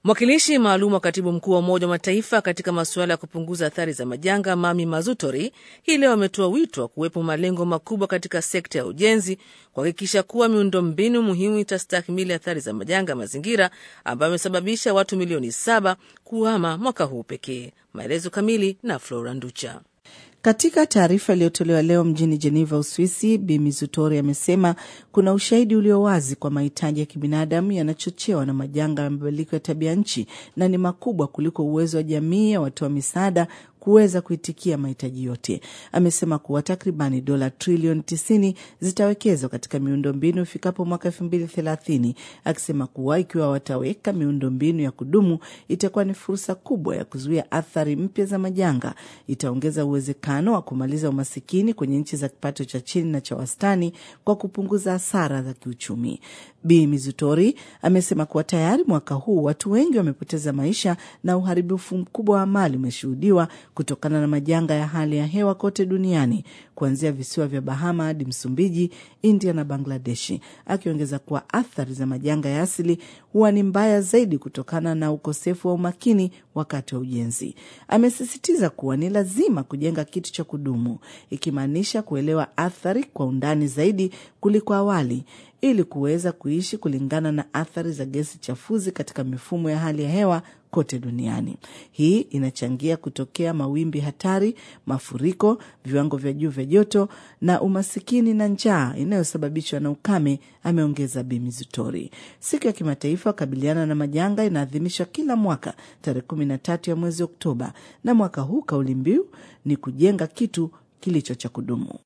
Mwakilishi maalum wa katibu mkuu wa Umoja wa Mataifa katika masuala ya kupunguza athari za majanga Mami Mazutori hii leo ametoa wito wa kuwepo malengo makubwa katika sekta ya ujenzi kuhakikisha kuwa miundombinu muhimu itastahimili athari za majanga ya mazingira ambayo amesababisha watu milioni saba kuhama mwaka huu pekee. Maelezo kamili na Flora Nducha. Katika taarifa iliyotolewa leo mjini Jeneva, Uswisi, Bi Mizutori amesema kuna ushahidi ulio wazi kwa mahitaji ya kibinadamu yanachochewa na majanga ya mabadiliko ya tabia nchi na ni makubwa kuliko uwezo wa jamii ya watoa misaada kuweza kuitikia mahitaji yote. Amesema kuwa takribani dola trilioni tisini zitawekezwa katika miundombinu ifikapo mwaka elfu mbili thelathini, akisema kuwa ikiwa wataweka miundombinu ya kudumu itakuwa ni fursa kubwa ya kuzuia athari mpya za majanga, itaongeza uwezekano wa kumaliza umasikini kwenye nchi za kipato cha chini na cha wastani kwa kupunguza hasara za kiuchumi. Bi Mizutori amesema kuwa tayari mwaka huu watu wengi wamepoteza maisha na uharibifu mkubwa wa mali umeshuhudiwa kutokana na majanga ya hali ya hewa kote duniani kuanzia visiwa vya Bahama hadi Msumbiji, India na Bangladeshi, akiongeza kuwa athari za majanga ya asili huwa ni mbaya zaidi kutokana na ukosefu wa umakini wakati wa ujenzi. Amesisitiza kuwa ni lazima kujenga kitu cha kudumu, ikimaanisha kuelewa athari kwa undani zaidi kuliko awali ili kuweza kuishi kulingana na athari za gesi chafuzi katika mifumo ya hali ya hewa kote duniani. Hii inachangia kutokea mawimbi hatari, mafuriko, viwango vya juu vya joto na umasikini na njaa inayosababishwa na ukame, ameongeza Bi Mizutori. Siku ya kimataifa kukabiliana na majanga inaadhimishwa kila mwaka tarehe kumi na tatu ya mwezi Oktoba, na mwaka huu kauli mbiu ni kujenga kitu kilicho cha kudumu.